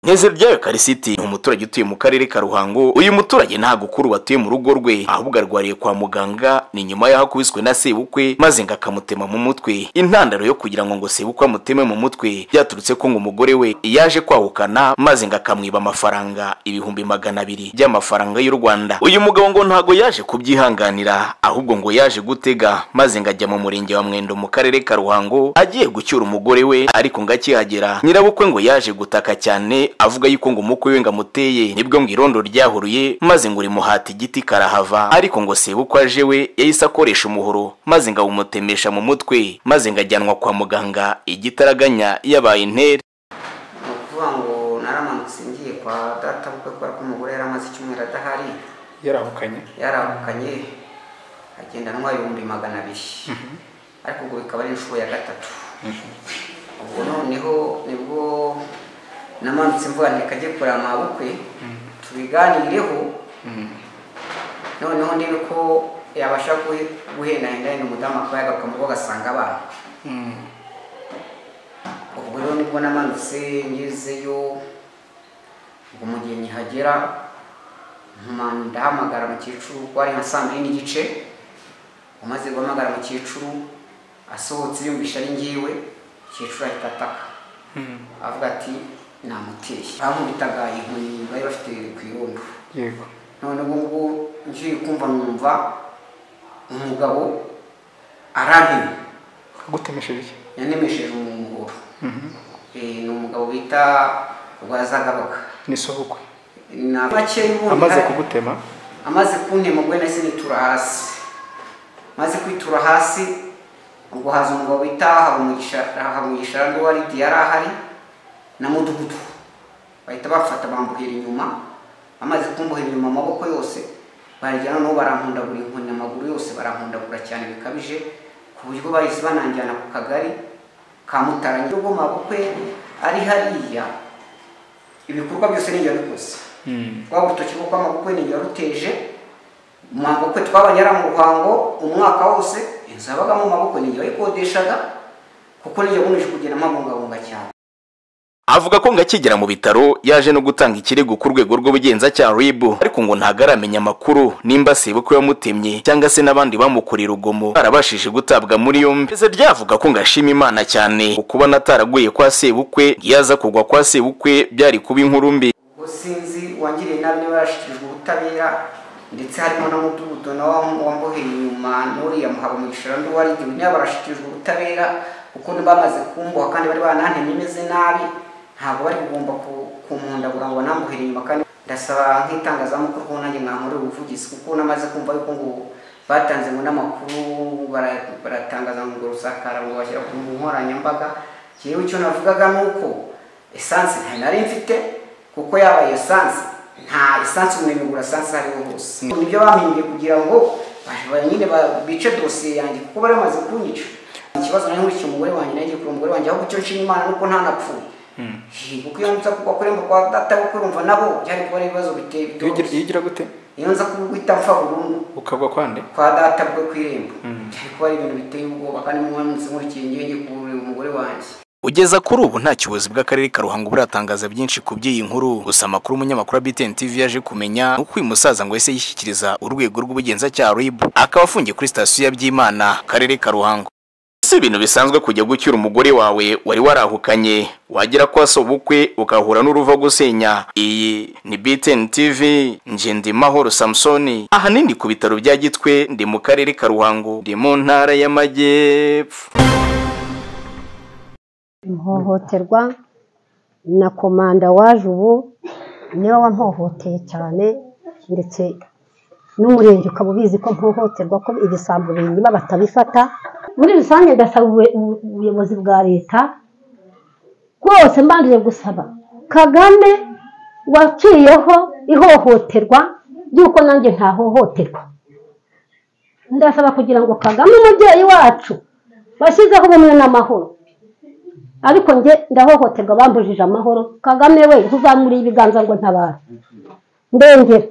nk'ijoro ryayo karisiti umuturage utuye mu karere ka ruhango uyu muturage nta gukuru batuye mu rugo rwe ahubwo arwariye kwa muganga ni nyuma y'aho akubiswe na sebukwe maze ngo akamutema mu mutwe intandaro yo kugira ngo ngo sebukwe amuteme mu mutwe byaturutse ko ngo umugore we yaje kwahukana maze ngo akamwiba amafaranga ibihumbi magana abiri by'amafaranga y'u rwanda uyu mugabo ngo ntago yaje kubyihanganira ahubwo ngo yaje gutega maze ngo ajya mu murenge wa mwendo mu karere ka ruhango agiye gucyura umugore we ariko ngo akihagera nyirabukwe ngo yaje gutaka cyane avuga yuko ngo umukwe we ngo amuteye nibwo ngo irondo ryahuruye maze ngo rimuhata igiti karahava ariko ngo sebukwe aje we yahise akoresha umuhoro maze ngo awumutemesha mu mutwe maze ngo ajyanwa kwa muganga igitaraganya yabaye intere ni ukuvuga ngo naramanutse ngiye kwa data bukwe kubera ko umugore yari amaze icyumweru adahari yarahukanye yarahukanye agenda anywa ibihumbi magana abiri ariko ubwo bikaba ari inshuro ya gatatu ubwo noneho nibwo namanutse mvuga nti kajye kurama bukwe tubiganireho noneho niba ko yabasha guhendahenda henda umudamu akaba yagaruka mu rugo agasanga abana ubwo rero nibwo namanutse ngezeyo ubwo mu gihe nkihagera ntuma ndahamagara umukecuru ko ari nka saa mbiri n'igice umaze guhamagara umukecuru asohotse yumvisha ari ngewe umukecuru ahita ataka avuga ati namuteye baramubitaga inkoni bari bafite ku irondo yego none ubu ngubu ngiye kumva numva umugabo arantemye agutemesheje iki yanemesheje umuhoro Eh, ni umugabo bita rwazagabaga ni isabukwe na make y'ubundi amaze hari- kugutema amaze kuntema ubwo nahise nitura hasi maze kwitura hasi ubwo haza umugabo bita habumugisha habumugisha rando wari yari ahari na mudugudu bahita bafata bambuhira inyuma amaze kumbuhira inyuma amaboko yose barajya noneho barampundagura inkoni amaguru yose barampundagura cyane bikabije ku buryo bahise bananjyana ku kagari ka Mutaranya ubwo mabukwe ari hariya ibikorwa byose ninjye bikoze rwa rutoki kuko amabukwe ninjye waruteje mu mabukwe twabanye ari mu ruhango umwaka wose inzu yabagamo amabukwe ninjye wayikodeshaga kuko ninjye bumeje kugenda mpabungabunga cyane avuga ko ngo akigera mu bitaro yaje no gutanga ikirego ku rwego rw'ubugenzacyaha RIB ariko ngo ntago aramenya amakuru nimba sebukwe yamutemye cyangwa se n'abandi bamukoreye urugomo barabashije gutabwa muri yombi ese ryavuga ko ngo ashima imana cyane ku kuba nataraguye kwa sebukwe yaza kugwa kwa sebukwe byari kuba inkuru mbi ubwo sinzi uwangiriye nabi niba yarashyikirijwe ubutabera ndetse harimo na mudugudu nawe wamboheye inyuma n'uriya muhabamugisha n'undi wari igihe niba barashyikirijwe ubutabera kuko bamaze kumbuha kandi bari banantemye imeze nabi ntabwo bari kugomba ku- kumpundagura ngo banambuhere inyuma kandi ndasaba nk'itangazamakuru ko nanjye mwankorera ubuvugizi kuko namaze kumva yuko ngo batanze ngo n'amakuru bara- baratangaza ngo rusakara ngo bashyira ku nkoranyambaga njyewe icyo navugaga ni uko esanse nta nari mfite kuko yabaye esanse nta esanse umuntu yigura esanse aho ariho hose nibyo bampimbiye kugira ngo ba- ba- nyine ba- bice dosiye yanjye kuko bari bamaze kunyica ikibazo nari nkurikiye umugore wanjye nagiye kureba umugore wanjye ahubwo icyo nshima imana nuko ntanapfuye Hi, kuko iyo nza kugwa kuremba kwa data wo kurumva nabo byari kuba ari ibibazo biteye iyo ugira- iyo bitoroshye ugira gute iyo nza kuguhita mpfa burundu ukagwa kwande kwa data bwe ku irembo byari kuba ari ibintu biteye ubwoba kandi mu munsi nkurikiye ngiye ngiye kureba umugore wanjye Ugeza kuri ubu nta kiyobozi bw'akarere ka Ruhango buratangaza byinshi ku by'iyi nkuru gusa amakuru umunyamakuru wa BTN TV yaje kumenya ni uko uyu musaza ngo yahise yishyikiriza urwego rw'ubugenzacyaha RIB akaba afungiye kuri sitasiyo ya Byimana akarere ka Ruhango si ibintu bisanzwe kujya gucyura umugore wawe wari warahukanye wagera kwa sobukwe ukahura n'uruva gusenya iyi ni BTN TV nje ndi mahoro Samson ahanini ku bitaro bya Gitwe ndi mu karere ka Ruhango ndi mu ntara y'Amajyepfo ihohoterwa na komanda waje ubu niwe wampohoteye cyane ndetse n'umurenge ukaba ubizi ko mpohoterwa ko ibisambo binyuma batabifata muri rusange ndasaba ubue- ubu- ubuyobozi bwa leta bwose mbanje gusaba kagame waciyeho ihohoterwa y'uko nanjye ntahohoterwa ndasaba kugira ngo kagame umubyeyi wacu bashyizeho ubumwe n'amahoro ariko njye ndahohoterwa bambujije amahoro kagame we ntuzamuriye ibiganza ngo ntabara ndengera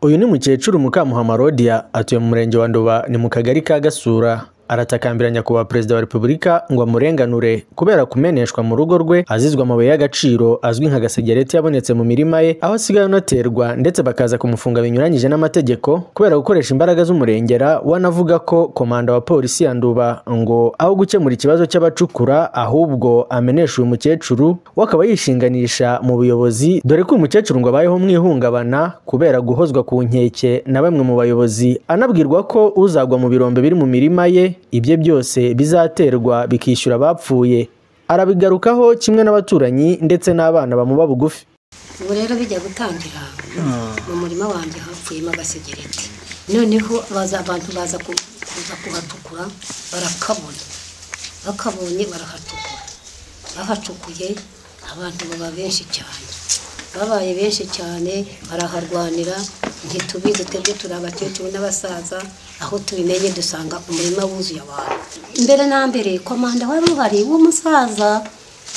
uyu ni mukecuru mukamuhama rodia atuye mu murenge wa nduba ni mu kagari ka gasura aratakambira nyakubahwa perezida wa repubulika ngo amurenganure kubera kumeneshwa mu rugo rwe azizwa amabuye y'agaciro azwi nka gasegereti yabonetse mu mirima ye aho asigaye anaterwa ndetse bakaza kumufunga binyuranyije n'amategeko kubera gukoresha imbaraga z'umurengera wanavuga ko komanda wa polisi ya nduba ngo aho gukemura ikibazo cy'abacukura ahubwo amenesha uyu mukecuru we akaba yishinganisha mu buyobozi dore ko uyu mukecuru ngo abayeho mu ihungabana kubera guhozwa ku nkeke na bamwe mu bayobozi anabwirwa ko uzagwa mu birombe biri mu mirima ye ibye byose bizaterwa bikishyura abapfuye arabigarukaho kimwe n'abaturanyi ndetse n'abana bamuba bugufi ubu rero bijya gutangira mu murima wanjye hapfuyemo agasegereti noneho baza abantu baza ku- kuza kuhatukura barakabona bakabonye barahatukura bahacukuye abantu baba benshi cyane babaye benshi cyane baraharwanira ntitubizi twebwe turi abakecuru n'abasaza aho tubimenye dusanga umurima wuzuye abantu mbere na mbere komanda wari uhari w'umusaza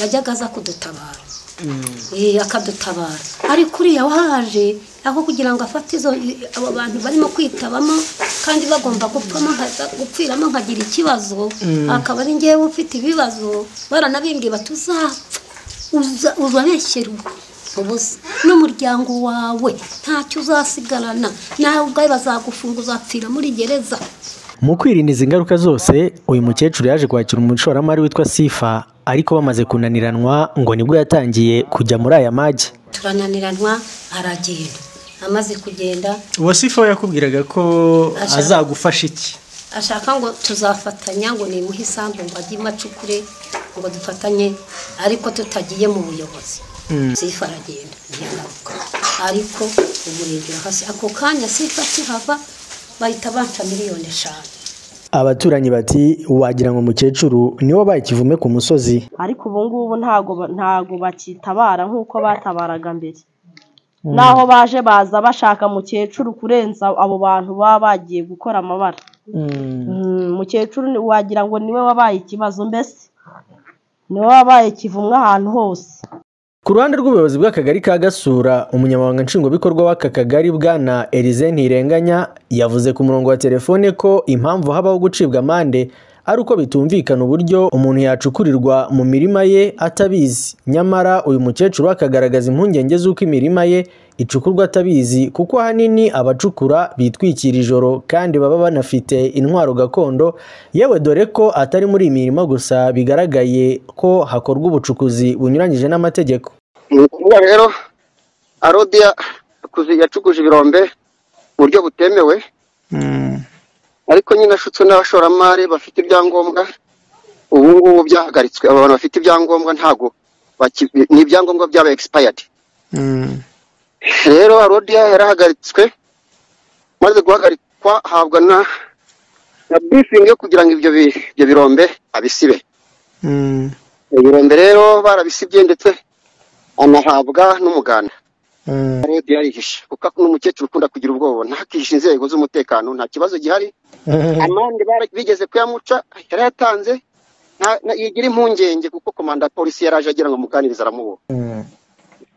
yajyaga aza kudutabara Eh, akadutabara ariko uriya wahaje aho kugira ngo afate izo i- abo bantu barimo kwitabamo kandi bagomba gupfamo nkaza- gupfiramo nkagira ikibazo akaba ari ngewe ufite ibibazo baranabimbwiye bati uzapfa uza- uzabeshyera ubusa n'umuryango wawe ntacyo uzasigarana nawe ubwawe bazagufunga uzapfira muri gereza mu kwirinda izi ngaruka zose uyu mukecuru yaje kwakira umushoramari witwa sifa ariko bamaze kunaniranwa ngo nibwo yatangiye kujya muri aya magi turananiranwa aragenda amaze kugenda uwasifa we yakubwiraga ko Ashaka- azagufasha iki ashaka ngo tuzafatanya ngo nimuhe isambu ngo ajye i macukure ngo dufatanye ariko tutagiye mu buyobozi sifa aragenda ntiyagaruka ariko umurengera hasi ako kanya sifa akihava bahita banca miliyoni eshanu abaturanyi bati wagira ngo umukecuru niwo baye kivume ku musozi ariko ubu ngubu ntago ba- ntago bakitabara nk'uko batabaraga mbere naho baje baza bashaka mukecuru kurenza abo bantu baba bagiye gukora amabara Mm, mukecuru ni- wagira ngo niwe wabaye ikibazo mbese niwe wabaye kivumwe ahantu hose Ku ruhande rw'ubuyobozi bw'akagari ka Gasura, umunyamabanga nshingwabikorwa w'aka kagari bwana Elize Ntirenganya yavuze ku murongo wa telefone ko impamvu habaho gucibwa amande ari uko bitumvikana uburyo umuntu yacukurirwa mu mirima ye atabizi. Nyamara uyu mukecuru we akagaragaza impungenge z'uko imirima ye icukurwa atabizi kuko ahanini abacukura bitwikira ijoro kandi baba banafite intwaro gakondo yewe dore ko atari muri iyi mirima gusa bigaragaye ko hakorwa ubucukuzi bunyuranyije n'amategeko Ubu rero arodiya yakuze- yacukuje ibirombe mu buryo butemewe ariko nyine ashutswe n'abashoramari bafite ibyangombwa ubu ngubu byahagaritswe aba bantu bafite ibyangombwa ntabwo baki- ni ibyangombwa byaba egisipayadi rero arodiya yarahagaritswe maze guhagarikwa ahabwa na na bifingi yo kugira ngo ibyo bi- ibyo birombe abisibe ibirombe rero barabisibye ndetse anahabwa n'umuganda rodi yarihishe kuko ni umukecuru ukunda kugira ubwoba ntakihishe inzego z'umutekano nta kibazo gihari amande bara- bigeze kuyamuca yarayatanze nta- na- yigira impungenge kuko komanda ya polisi yari aje agira ngo amuganirize aramuboha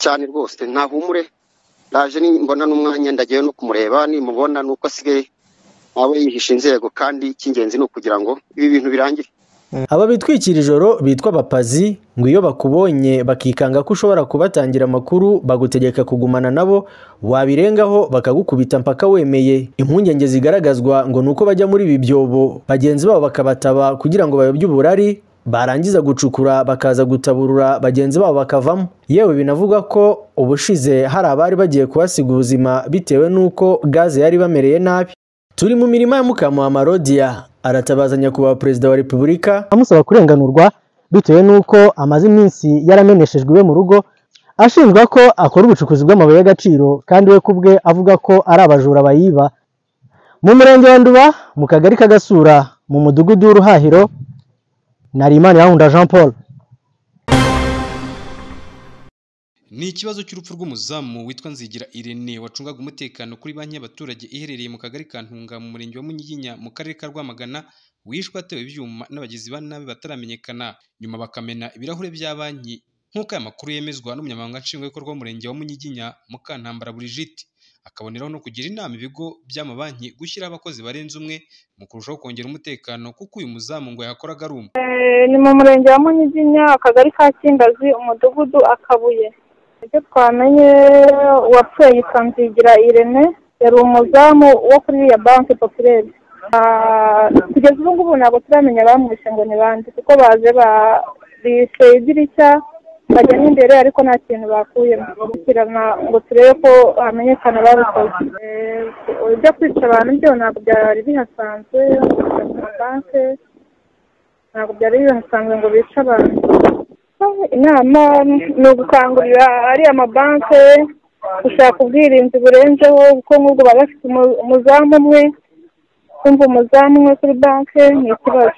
cyane rwose ntahumure ndaje ni- mbona n'umwanya ndagiye no kumureba nimubona ni uko asigaye nawe yihishe inzego kandi icy'ingenzi ni ukugira ngo ibi bintu birangire aba bitwikira ijoro bitwa abapazi ngo iyo bakubonye bakikanga ko ushobora kubatangira amakuru bagutegeka kugumana nabo wabirengaho bakagukubita mpaka wemeye impungenge zigaragazwa ngo ni uko bajya muri ibi byobo bagenzi babo bakabataba kugira ngo bayobye uburari barangiza gucukura bakaza gutaburura bagenzi babo bakavamo yewe binavugwa ko ubushize hari abari bagiye kuhasiga ubuzima bitewe n'uko gaze yari bamereye nabi turi mu mirima ya mukamu wa marodiya aratabaza nyakubahwa perezida wa repubulika amusaba kurenganurwa bitewe n'uko amaze iminsi yarameneshejwe iwe mu rugo ashinjwa ko akora ubucukuzi bw'amabuye y'agaciro kandi we ku bwe avuga ko ari abajura bayiba mu murenge wa nduba mu kagari k'agasura mu mudugudu w'uruhahiro narimana yahunda jean paul ni ikibazo cy'urupfu rw'umuzamu witwa nzigira irene wacungaga umutekano kuri banki y'abaturage iherereye mu kagari ka ntunga mu murenge wa munyiginya mu karere ka rwamagana wishwe atewe ibyuma n'abagizi ba nabi bataramenyekana nyuma bakamena ibirahure bya banki nk'uko aya makuru yemezwa n'umunyamabanga nshingwabikorwa w'umurenge wa munyiginya mukantambara burigite akaboneraho no kugira inama ibigo by'amabanki gushyiraho abakozi barenze umwe mu kurushaho kongera umutekano kuko uyu muzamu ngo yakoraga ari umwe ni mu murenge wa munyiginya akagari ka kimbazi umudugudu akabuye ibyo twamenye uwapfuye yitwa nzigira irene yari umuzamu wo kuri iriya banki popirere kugeza ubu ngubu ntabwo turamenya abamwishe ngo ni bande kuko baje bishe idirishya bajyamo imbere ariko nta kintu bakuyemo gukurikirana ngo turebe ko hamenyekana ababikoze Eh, ibyo kwica abantu byo ntabwo byari bihasanzwe kujya mu mabanke ntabwo byari bihasanzwe ngo bice abantu inama ni ugukangurira ariya mabanke gushaka ubwirinzi burenzeho kuko nk'ubwo baba bafite umu- umuzamu umwe kumva umuzamu umwe kuri banke ni ikibazo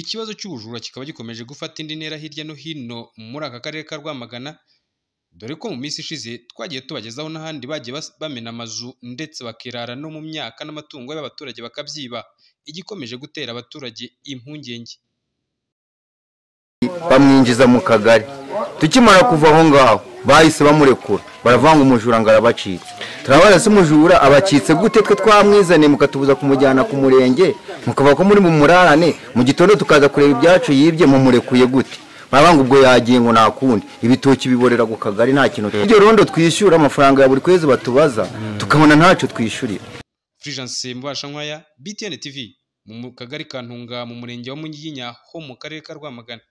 ikibazo cy'ubujura kikaba gikomeje gufata indi ntera hirya no hino muri aka karere ka rwamagana dore ko mu minsi ishize twagiye tubagezaho n'ahandi bagiye bas- bamena amazu ndetse bakirara no mu myaka n'amatungo y'abaturage bakabyiba igikomeje gutera abaturage impungenge bamwinjiza mu kagari tukimara kuva aho ngaho bahise bamurekura baravanga umujura ngo arabacitse turabona se umujura abacitse gute twe twamwizaniye mukatubuza kumujyana ku murenge mukava ko muri mu murarane mu gitondo tukaza kureba ibyacu yibye mumurekuye gute barabanga ubwo yagiye ngo nakundi ibitoki biborera ku kagari nta kintu ibyo rondo twishyura amafaranga ya buri kwezi batubaza tukabona ntacyo twishyurira Fulgence Mbashankwaya BTN TV mu mu- kagari ka Ntunga mu murenge wa Munyiginya ho mu karere ka Rwamagana